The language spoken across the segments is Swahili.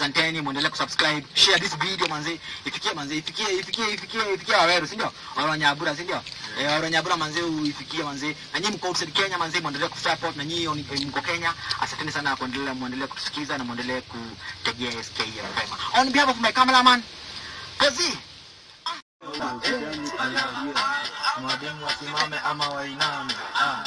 asanteni muendelee kusubscribe share this video manzi ifikie manzi ifikie ifikie ifikie ifikie waweru si ndio waronyabura si ndio eh waronyabura manzi ifikie manzi na nyinyi mko outside Kenya manzi muendelee kusupport na nyinyi oni- mko Kenya asanteni sana kuendelea muendelee kutusikiza na muendelee kutegea SK FM on behalf of my cameraman Kazi mwalimu wasimame ama wainame ah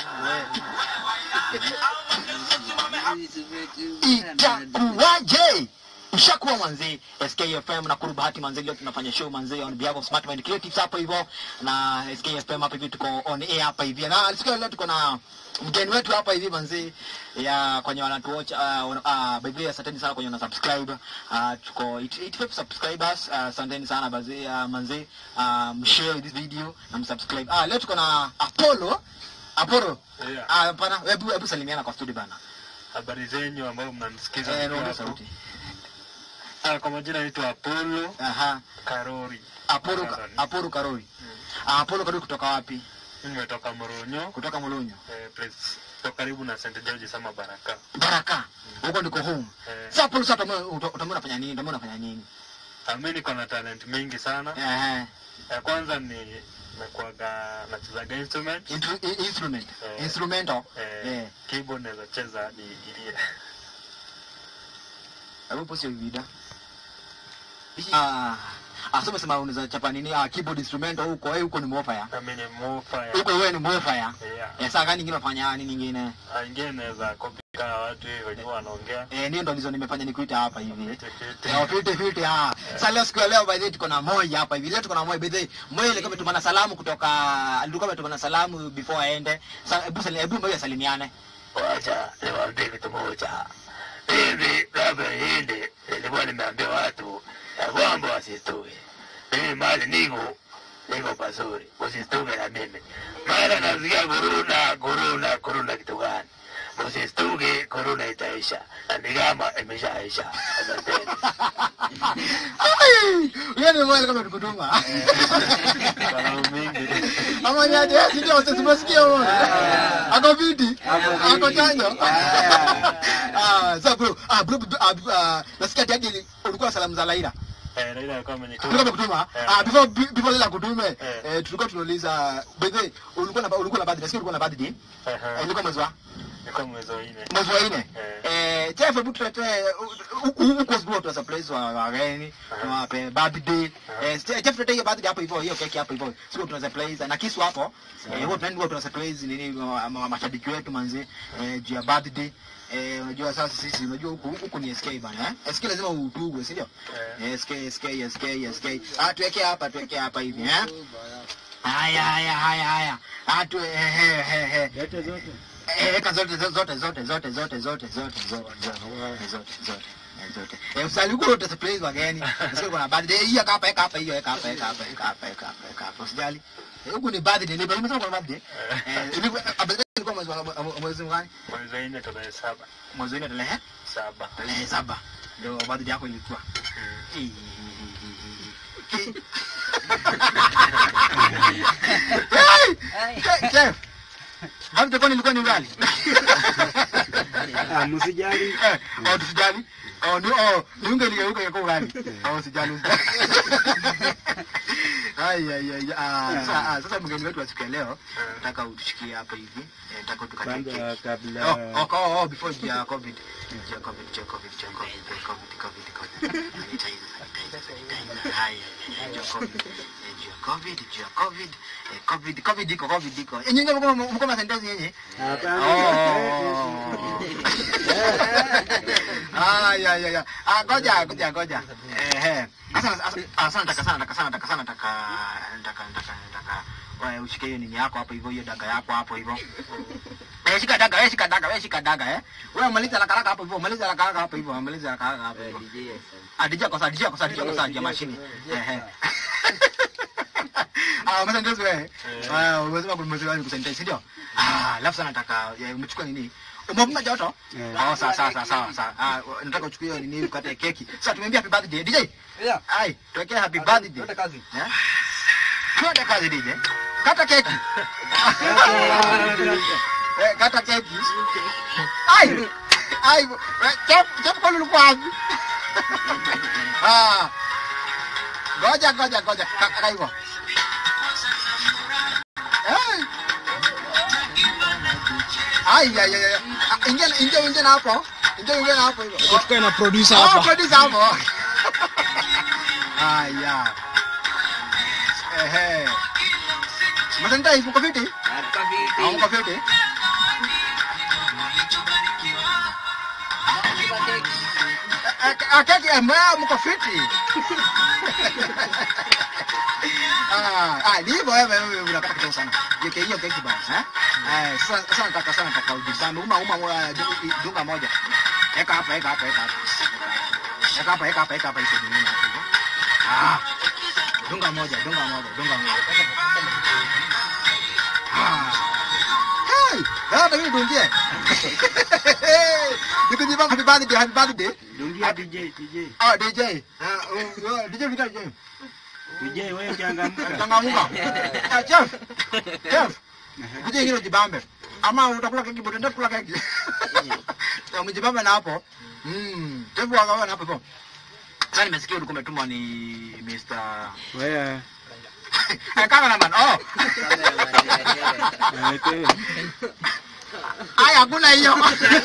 itakuwaje ushakuwa manzi skfm na kuru bahati manzi leo tunafanya show manzi on behalf of smart mind creatives hapo hivyo na skfm hapa hivi tuko on air hapa hivi na siku ya leo tuko na mgeni wetu hapa hivi manzi ya kwenye wanatuwatch uh, uh, by the way asanteni sana kwenye wana subscribe uh, tuko 85 subscribers uh, asanteni sana bazi uh, manzi uh, mshare this video na msubscribe ah leo tuko na apollo apollo Yeah. ah pana hebu hebu salimiana kwa studio bana Habari zenyu ambao mnanisikiza eh nikiwa naomba hapo. sauti Ah, kwa majina naitwa Apollo aha Karori. Apollo Karori. Apollo Karoi. Mm. Ah, Apollo Karoi kutoka wapi? Mimi nimetoka Moronyo, Kutoka Mulunyo. eh, place kutoka karibu na St George sama Baraka. Baraka. Huko ndiko home. Eh, Sasa Apollo sasa utamu unafanya nini? Utamu unafanya nini? ah, mimi niko na talent mingi sana. Eh, Ya kwanza ni nakuaga nachezaga instrument. intru- i- instrument. Eh. Instrumental. Eh, Eh. keyboard naweza cheza ni ilie. Hapo sio vida. Ah, ah sasa umesema unaweza chapa nini? Ah, keyboard instrumental huko, wewe huko ni mofaya. Na mimi ni mofa ya. Huko wewe ni mofaya. Yeah. Eh, sasa gani nyingine unafanya nini nyingine? Ah, ingine naweza kopika watu hivi wenyewe wanaongea. Eh, ndio ndo ndizo nimefanya nikuita hapa hivi. Fiti, fiti. Eh, fiti fiti ah. Sasa leo siku ya leo by the way tuko na Moi hapa hivi. Leo tuko na Moi by the way. Moi alikuwa ametumana salamu kutoka alikuwa ametumana salamu before aende. Sasa hebu salim hebu Moi asalimiane. Wacha niwaambie kitu moja. Hivi labda hili nilikuwa nimeambia watu ya kwamba wasistuke. Mimi mali niko niko pazuri, usistuke na mimi. Mara nasikia kuruna kuruna kuruna kitu gani? Usistuke, korona itaisha na ni kama imeshaisha. Asanteni. Yeye ni Moi alikuwa ametukutuma. Salamu mingi. Ama ni aje sio sisi tumesikia Moi. Ako viti. Ako chanjo. Ah, sasa bro, ah bro, bro, ah, ah, nasikia hadi ulikuwa na salamu za Laila. Eh, Raila alikuwa tulikuwa amenituma. tumekutuma Eh. ah before before Laila kutume Eh. eh, tulikuwa tunauliza by the way ulikuwa na ulikuwa na birthday sio ulikuwa na birthday Eh, Aha. ilikuwa mwezi wa Nilikuwa mwezi wa nne. mwezi wa nne Eh. eh chef hebu tuletee huko sio tu surprise wa wageni tuwape birthday eh chef tuletee hiyo birthday hapo hivyo hiyo keki hapo hivyo sio tuna surprise na kisu hapo eh huwa tunaenda tuna surprise nini ma- ma- mashabiki wetu manzi eh juu ya birthday Eh, unajua sasa sisi unajua huku huku ni SK bana eh SK lazima utugwe si ndio Eh. SK SK SK SK ah tuweke hapa tuweke hapa hivi eh haya haya haya haya ah tu eh eh eh eh Lete zote. Eh, eka zote zote zote zote zote zote zote zote zote zote zote zote Eh, zote eh usali huko wote surprise wageni sio kuna birthday hii eka hapa eka hapa hiyo eka hapa eka hapa eka hapa eka hapa eka hapa usijali Eh, huku ni birthday ni nimesema kuna birthday eh ilikuwa birthday ilikuwa mwezi wa mwezi gani Mwezi wa nne tarehe saba. mwezi wa tarehe Saba. tarehe saba ndio birthday yako ilikuwa Mm. Chef, birthday kwani ilikuwa ni ugali? Ah, msijali. Eh, oh, tusijali. Oh, ni oh, ni unga iligeuka ikakuwa ugali. Oh, usijali. usijali. Ai ai ai. Ah, sasa ah, sasa mgeni wetu wa siku ya leo nataka utushikie hapa hivi. Eh, Nataka tukate Kwanza keki. kabla Oh, oh, oh, oh, before ya COVID. Ya COVID, ya COVID, ya COVID, ya COVID, COVID, COVID. Sanitizer, sanitizer, sanitizer. Hai, ya COVID. Eh, juu ya COVID, juu ya COVID. Eh, COVID, COVID iko, COVID iko. Eh, nyinyi mko mko na sentensi yenyewe? Hapana. Ah, ya ya ya. Ah, ngoja ngoja ngoja. Eh eh. Sasa sasa sana nataka sana nataka sana nataka sana nataka nataka nataka nataka wewe ushike hiyo nini yako hapo hivyo hiyo daga yako hapo hivyo. Eh shika daga, wewe shika daga, wewe shika daga eh. Wewe maliza la karaka hapo hivyo, maliza la karaka hapo hivyo, maliza la karaka hapo hivyo. Ah, DJ kwa DJ kwa DJ kwa ya mashini. Eh eh. Ah, umesentence wewe. Ah, umesema kumesema ni kusentence ndio? Ah, alafu sana nataka ya, umechukua nini? Umepima joto? Eh. Oh, sawa sawa sawa sawa sawa. Ah, nataka uchukue hiyo nini ukate keki. Sasa tumeimbia happy birthday. DJ. Yeah. Ai, tuwekee happy birthday. Twende kazi. Eh? Twende kazi DJ. Kata keki. Eh, kata keki. Ai. Ai, chap chap kwa ulikuwa wapi? Ah. Ngoja ngoja ngoja kaka hivyo. Eh. Ai ai ai. ai. Ah, Ingia ingia ingia na hapo. Ingia ingia na hapo hivyo. tukae na producer Oh, hapa producer hapo. Aya. Ehe. Mtandao hivi mko fiti? Au mko fiti? Akaki ambaye mko fiti. Ah, ah, ni hivyo wewe wewe unataka kitu sana. Yeke hiyo keki basi, eh? Eh, sasa sasa nataka sana nataka ujisame uma uma uma dunga moja. Eka hapa, eka hapa, eka hapa. Eka hapa, eka hapa, eka hapa hizo nyingine hapo hivyo. Ah. Dunga moja, dunga moja, dunga moja. Ah. Hey, hata mimi dungie. Nikujibamba happy birthday, happy birthday. dungia DJ DJ Ah, DJ. Ah, uh, DJ vita DJ. DJ wewe changamka Changamuka. Ah, chef. Chef. Kuja hilo jibambe. Ama utakula keki bote ndio kula keki. Na umejibamba na hapo. Mm. Chef wakawa na hapo hapo. Sasa nimesikia ulikuwa umetumwa ni Mr. wewe Eh, cameraman. Oh. Aweke. Aya, hakuna hiyo.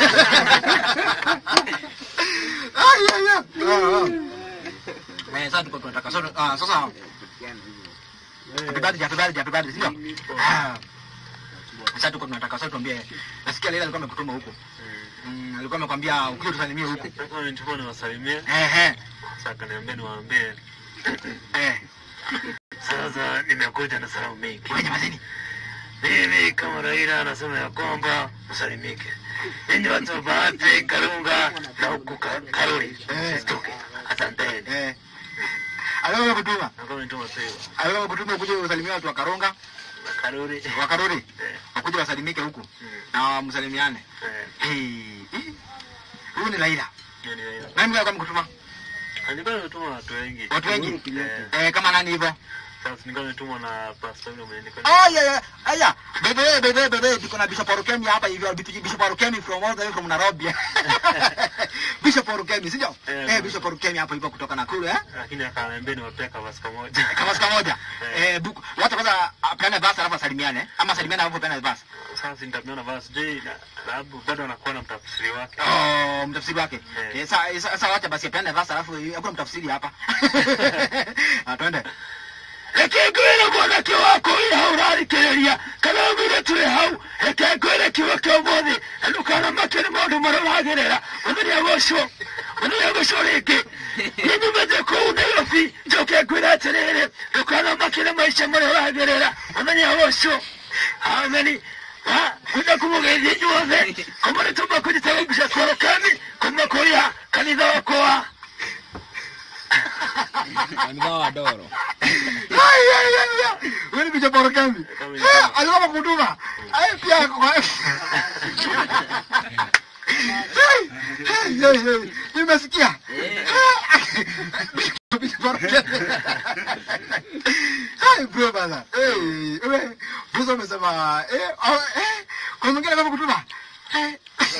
Ay, ay, ay. Oh, oh. Eh, sasa tuko tunataka sasa ah, sasa happy birthday, happy birthday, happy birthday, sio? Ah. Sasa tuko tunataka sasa tuambie. Nasikia Leila alikuwa amekutuma huko. Mm, alikuwa amekwambia ukija tusalimie huko. Sasa nilichukua niwasalimie, Eh eh. sasa akaniambia niwaambie. Eh. Sasa nimekuja na salamu mingi. Wewe jamani. Mimi kama Raila anasema ya kwamba usalimike. Ninyi watu wa Bahati, Karunga na huku Ka- Karuri. Eh. Msitoke. Asanteni. Eh. Alikuwa amekutuma. Nakuwa nituma sasa. Alikuwa amekutuma ukuje usalimie watu wa Karonga, Karuri. wa Karuri. Eh. Wakuje wasalimike huku Mm. na msalimiane. Eh. Eh. eh. Huyu ni Laila. Hiyo ni Raila. Nani alikuwa amekutuma? Nilikuwa nimetuma watu wengi. Watu wengi? Eh. Eh, kama nani hivyo? Sasa nilikuwa nimetumwa na Pastor yule mwenye nilikuwa Aya ya aya. Bebe bebe bebe tuko na Bishop Orukemi hapa hivyo Bishop Orukemi from all the way from Nairobi. Bishop Orukemi sio? Eh, Eh, Bishop Orukemi hapa hivyo kutoka Nakuru eh? lakini akaniambia niwapea kavasi kamoja. Kama siku moja. Eh. Eh, buku. Watu kwanza peana basi alafu asalimiane ama salimiane alafu peana basi. Sasa nitapeana basi sijui na sababu bado anakuwa na mtafsiri wake. Oh, mtafsiri wake. Eh. Eh, sasa sasa wacha basi peana basi alafu hakuna mtafsiri hapa. Ah, twende. reke ngwĩre mwanake wakwa wĩ hau ũrarikĩrĩria kana wĩre tũrĩ hau reke ngwĩre kiugo kĩa ũmũthĩ na ndũkanamake nĩ maũndũ marĩa ũragĩrĩra mũthenya gũcio mũthenya gũcio rĩngĩ nĩ nyumĩte kũu nairobi njoke ngwĩre atĩrĩrĩ ndũkanamake nĩ maica marĩa ũragĩrĩra mũthenya gũcio ameni kuja kumugeithia inyuothe kũmũrĩtũma kũnyitaga mbica kũrũkani kuma kũrĩa kanitha wakwa kanitha wa Doro Ai ai ai. ai. Wewe ni Bishop Orukemi. Kama Eh, nisema. alikuwa kutuma. Ai pia kwa. Hey, hey, hey, hey. Nimesikia. Bishop Orukemi. Hai bro bana. Eh, wewe buzo umesema eh au eh kwa mwingine kama kutuma. Eh.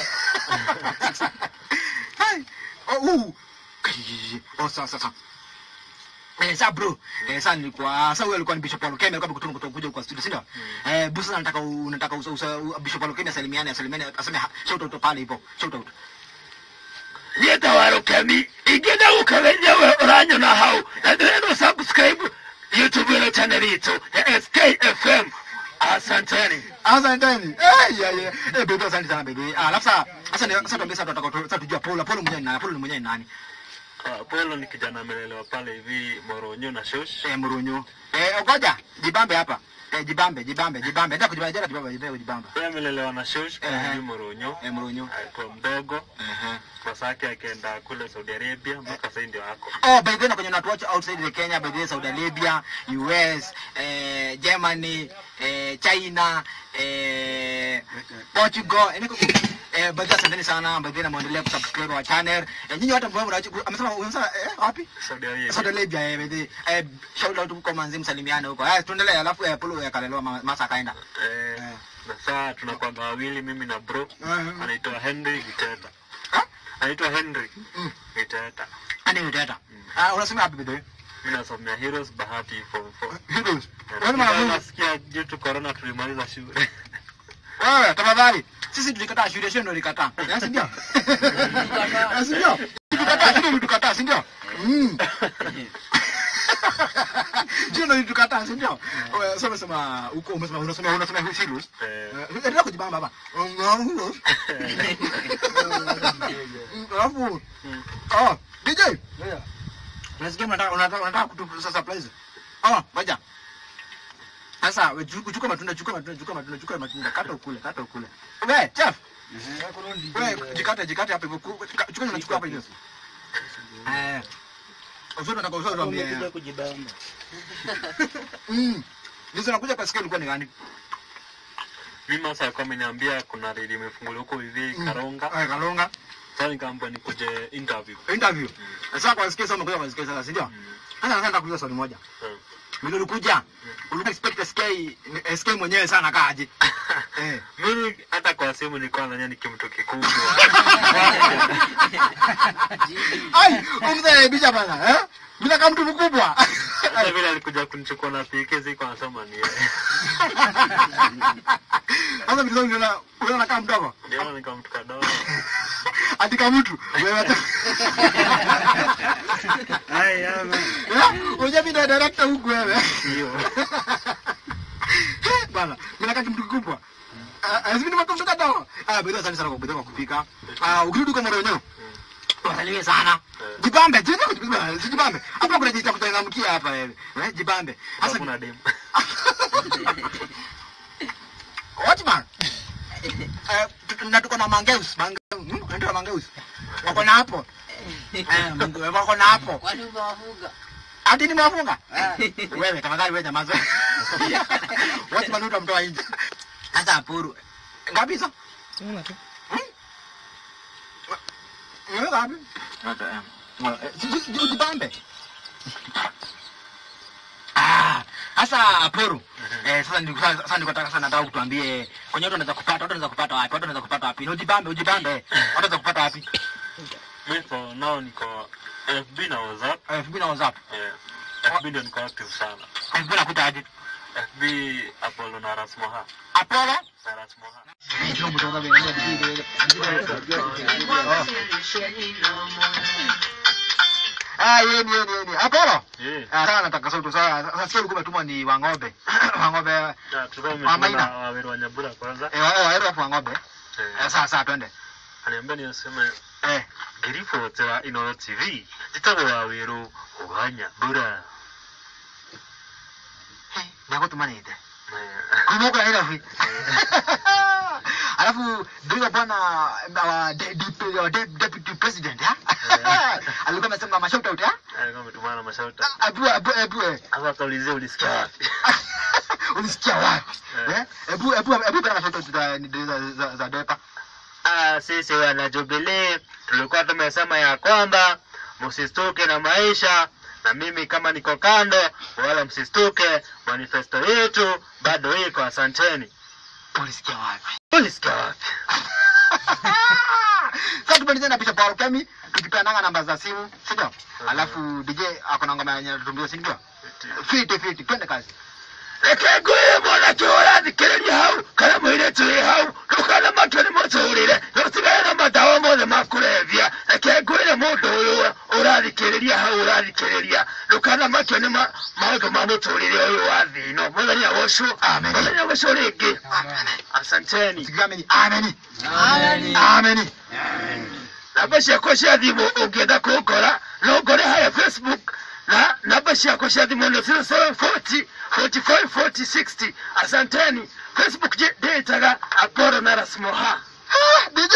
Hai. Oh, uh. Oh, sasa sasa. Eh, sasa bro, eh, sasa nilikuwa sasa huyo alikuwa ni Bishop Paul Kemi alikuwa amekutuma kutoka kuja kwa studio, si ndio? Eh, busa nataka unataka usa, usa, Bishop Paul Kemi asalimiane asalimiane aseme ha- shout out pale hivyo. Shout out. nienda warukemi ingĩenda gũkagenya we ũranyona hau na ndĩrenda subscribe youtube ĩno channel itũ ya skfm asanteni Asanteni. Eh, ya ya. Eh, bebe asante sana bebe. Ah, alafu sasa sasa ni- sasa tuambie sasa tunataka sasa tujue Paul, Paul mwenyewe ni nani? Paul ni mwenyewe ni nani? Ah, polo ni kijana amelelewa pale hivi moronyo na shosh Eh, Murunyu. Eh, ngoja, jibambe hapa. Eh, jibambe, jibambe, jibambe. Ndio kujibambe, ndio kujibambe, ndio kujibambe. yeye amelelewa na shosh Ehe. hivi moronyo Eh, Murunyu. alikuwa mdogo Eh. sasa yake akaenda kule saudi arabia mpaka sasa ndio ako Oh, by the way, kwenye unatuwatch outside the Kenya, by the way, Saudi Arabia, US, eh, Germany, eh, China, eh, Portugal. Eh, niko- eh, by the way, asanteni sana, by the way, na muendelee kusubscribe wa channel. Eh, nyinyi watu ambao mnaacha, amesema, umesema, eh, wapi? saudi arabia Saudi Arabia, eh, by the way, eh, shout out huko manzi msalimiane huko. Eh, tuendelee, alafu, eh, Polo yakalelewa ma- masa akaenda. eh, na saa tunakuwaga wawili mimi na bro Mhm. anaitwa henry giteta Ha? anaitwa henry Mm. giteta Ani uteta. Ah, unasema happy birthday. Mimi nasomea Heroes Bahati form 4. Heroes. Wewe Wewe mwanafunzi. nasikia jitu corona tulimaliza shule. Wewe tafadhali. Sisi tulikataa shule, shule ndio ilikataa. Eh, si ndio? Eh, si ndio? Tulikataa shule ilikataa, si ndio? Mm. Shule ndio ilikataa, si ndio? Wewe sema sema huko umesema unasema unasema Heroes. Eh. Eh, endelea kujibamba hapa. Mm, Heroes. Alafu ah, DJ. Unasikia unataka unataka unataka kutupa surprise. Ah, ngoja. Sasa we chu- chukua matunda, chukua matunda, chukua matunda, chukua matunda, kata ukule, kata ukule. We, chef. We, jikate, jikate hapa hivyo. ku- ka- Chukua unachukua hapa hivyo. Eh. Usoro nataka usoro ambie. Umekuja kujibamba. Mm. Ndizo nakuja kwa sikia ilikuwa ni gani? Mimi sasa alikuwa ameniambia kuna redi imefunguliwa huko hivi Karonga. Eh, Kalonga. Sasa nikaambiwa nikuje interview. Interview. Sasa kwa sikia sasa umekuja kwa sikia sasa, si ndio? Sasa nataka kuuliza swali moja. Mm. Mimi ulikuja. Ulikuwa expect SK SK mwenyewe sana kaje. Eh. Mimi hata kwa simu nilikuwa nadhani ni kimtu kikubwa. Ai, umzee bicha bana, eh? Bila kama mtu mkubwa. Hata vile alikuja kunichukua na PK ziko anasema ni yeye. Sasa vitu zangu unaona unaona kama mdogo. Ndio nikamtu kadogo. Andika mtu. Wewe hata. Ai, ama. Eh? Unajua mimi ndio director huku wewe. Ndio. Bana, mimi nakaa mtu mkubwa. Ah, lazima nimetoka mtoka dawa. Ah, bado asante sana kwa bidhaa kwa kupika. Ah, ukirudi kwa mwenyewe. Wasalimie sana. Jibambe, jibambe, jibambe, jibambe. Hapa kuna jitu kutangamkia hapa wewe. Eh, jibambe. Sasa Hakuna demu. Watchman. Eh, tu- na tuko na mangeus, mangeus. Hmm, ndio mangeus. Wako na hapo. Eh, Mungu, wako na hapo. Kwani umewafuga? Hadi nimewafunga. Wewe tafadhali wewe jamaa. Watchman utamtoa nje. Sasa apuru. Ngapi hizo? Una tu. Wewe ngapi? Jibambe. Ah, sasa apuru. Eh, sasa ndio sasa ndio nataka sana nataka kutuambie kwenye watu wanaweza kupata, watu wanaweza kupata wapi? Watu wanaweza kupata wapi? Na ujibambe, ujibambe. Watu wanaweza kupata wapi? Mimi for now niko FB na WhatsApp. FB na WhatsApp. Eh, FB ndio niko active sana. FB nakuta aje? FB Apollo na Rasmoha. Apollo? Na Rasmoha. Ah, yeni yeni yeni. Apollo. Eh. Ah, sana nataka sauti sawa. Sasa sio ulikuwa umetumwa ni Wang'ombe. Wang'ombe. Na tulikuwa Mama tumetumana ina. Waweru wa Nyabura kwanza. Eh, wao wao hapo Wang'ombe. Eh, Eh, sawa sawa twende. Aniambia niseme Eh, ngiriboti wa Inooro TV njitagwo Waweru wa Nyabura. nako tumanite. Eh, Kumbuka na ile fi. Alafu ndio bwana wa de- de- wa de- deputy president ha? Alikuwa amesema mashauta uta. alikuwa ametumana mashauta. Abu abu abu. eh. Sasa kaulize ulisikia wapi? Ulisikia wapi? Eh. Eh? Abu abu abu kana mashauta za za za, za depa. Ah, sisi wana Jubilee tulikuwa tumesema ya kwamba msistuke na maisha, na mimi kama niko kando, wala msistuke. Manifesto yetu bado iko. Asanteni. Ulisikia wapi? Ulisikia wapi? Sasa tumalize na Bishop Paul Kemi tukipeananga namba za simu, si ndio? Alafu DJ ako na ngoma yenye tumbio, si ndio? Fiti fiti, twende kazi. rekengwire mwana kĩũrathikĩrĩria hau kana mũirĩtu wĩ hau ndũkana matue nĩ mũtũrĩre ũtigane na matawa mothe ma kũrebia rekengwire mũndũ ũyũ ũrathikĩrĩria hau ũrathikĩrĩria ndũkana matue nĩ ma- maũndũ ma mũtũrĩre ũyũ wa thĩ ĩno mũthenya ũcio Amen. mũthenya ũcio rĩngĩ asanteni Tukiamini. Ameni. Ameni. Ameni. namba ciakwa cia thimũ ũngĩenda kũngora no ngore haya facebook na namba ciakwa cia thimũ nĩ 0740 45 40 60 asanteni facebook je- ndĩĩtaga aporo na rasmoha Ah, DJ.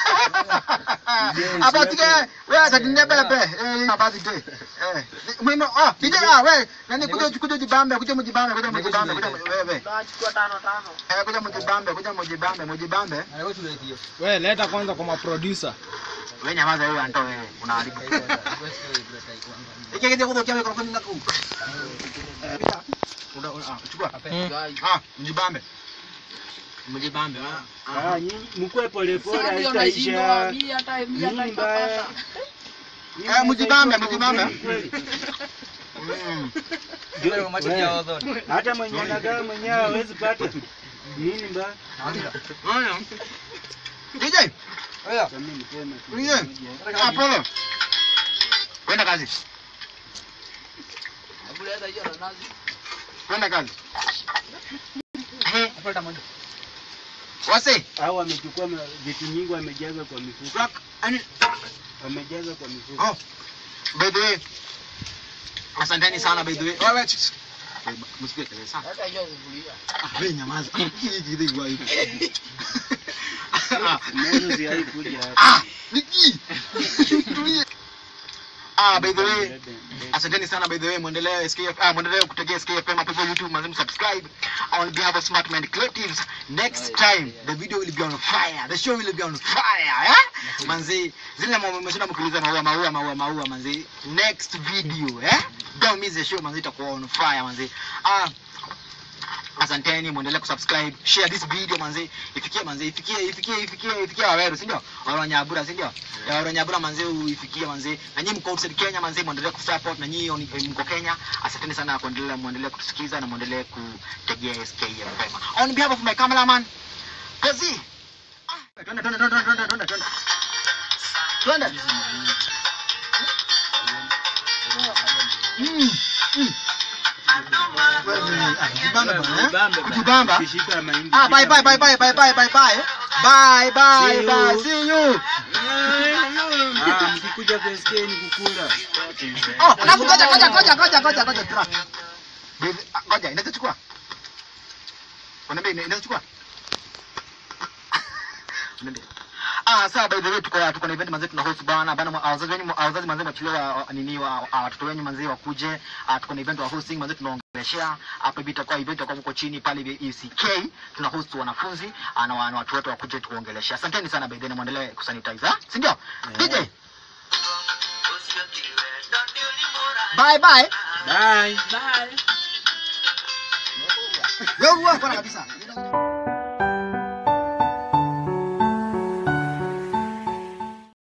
Apa tige wewe atatinia bebe. Eh, apa tige. Eh. Mimi ah, DJ ah wewe nani kuja kuja jibambe, kuja mjibambe, kuja mjibambe, kuja wewe. Tunachukua tano tano. Eh, kuja mjibambe, kuja mjibambe, mjibambe. We leta kwanza kwa maproducer. Wewe nyamaza wewe anto wewe unaharibu. Iki kije kudokia mikrofoni na ku. Una ah, chukua. Ah, mjibambe. Mjibambe. Ah. Ah, nyinyi mkue pole pole Sasa ndio nashindwa haitaisha. mimi hata mimi Nini hata mbaya? ikapata. Eh, mjibambe, mjibambe. Mm. Hata mwenye anagaa mwenyewe hawezi pata nini mbaya. Haya. DJ, Sasa mimi niseme tu. DJ. Ah, pole. Kwenda kazi. Kwenda kazi. Eh, Wase, Au amechukua ma- vitu nyingi wamejaza kwa mifuko. rock, ani, Wamejaza kwa mifuko. oh, by the way, asanteni sana by the way. Wewe, ch- ch- Eh, msipige kelele sana. Ah, wewe nyamaza. Hii kitu iko hivi. Ah, Mwanzo si haikuja hapa. Ah, Niki. Tulie. Ah, by the way, asanteni sana by the way, muendelee SKF, ah, muendelee kutegea SKFM hapo hivyo YouTube, mazim subscribe on behalf of Smart Mind Creatives. Next time the video will be on fire, the show will be on fire, eh? Manzi, zile mambo mmeshinda mkiuliza maua maua maua maua manzi. Next video, eh? Don't miss the show manzi, itakuwa on fire manzi. Ah, asanteni muendelee kusubscribe share this video manzi ifikie manzi ifikie ifikie ifikie ifikie waweru si ndio waronyabura si ndio Ya waronyabura manzi uifikie manzi na nyinyi mko outside Kenya manzi muendelee kusupport na nyinyi oni- eh, mko Kenya asanteni sana kuendelea muendelee kutusikiza na muendelee kutegea SKFM on behalf of my cameraman kazi ah twende twende twende twende twende twende twende Mm, mm. Wewe, ah, kujibamba bwana, eh? Kujibamba. Kujibamba. Ukishika mahindi. Ah, bye bye bye bye bye bye bye bye. Bye bye See you. bye. See you. Ah, mkikuja kwa SK ni kukula. Oh, alafu ngoja ngoja ngoja ngoja ngoja ngoja track. Baby, ah, Ngoja, inaweza chukua. Unaambia ina- inaweza chukua. Unaambia. Ah, sawa by the way tuko tuko na event manzi tuna host bana bana mwa- wazazi wenyu wazazi manzi mwachilewa nini wa wa- watoto wenyu manzi wakuje. Ah, tuko na event wa hosting manzi tunaongeleshea hapa hivi itakuwa event itakuwa huko chini pale hivi ECK tuna host wanafunzi ah, na wa- na watu wote wakuje tuongeleshea. Asanteni sana by the way na muendelee kusanitize, ah? Si ndio? DJ. Bye bye. Bye. Wewe uwa kwa kabisa.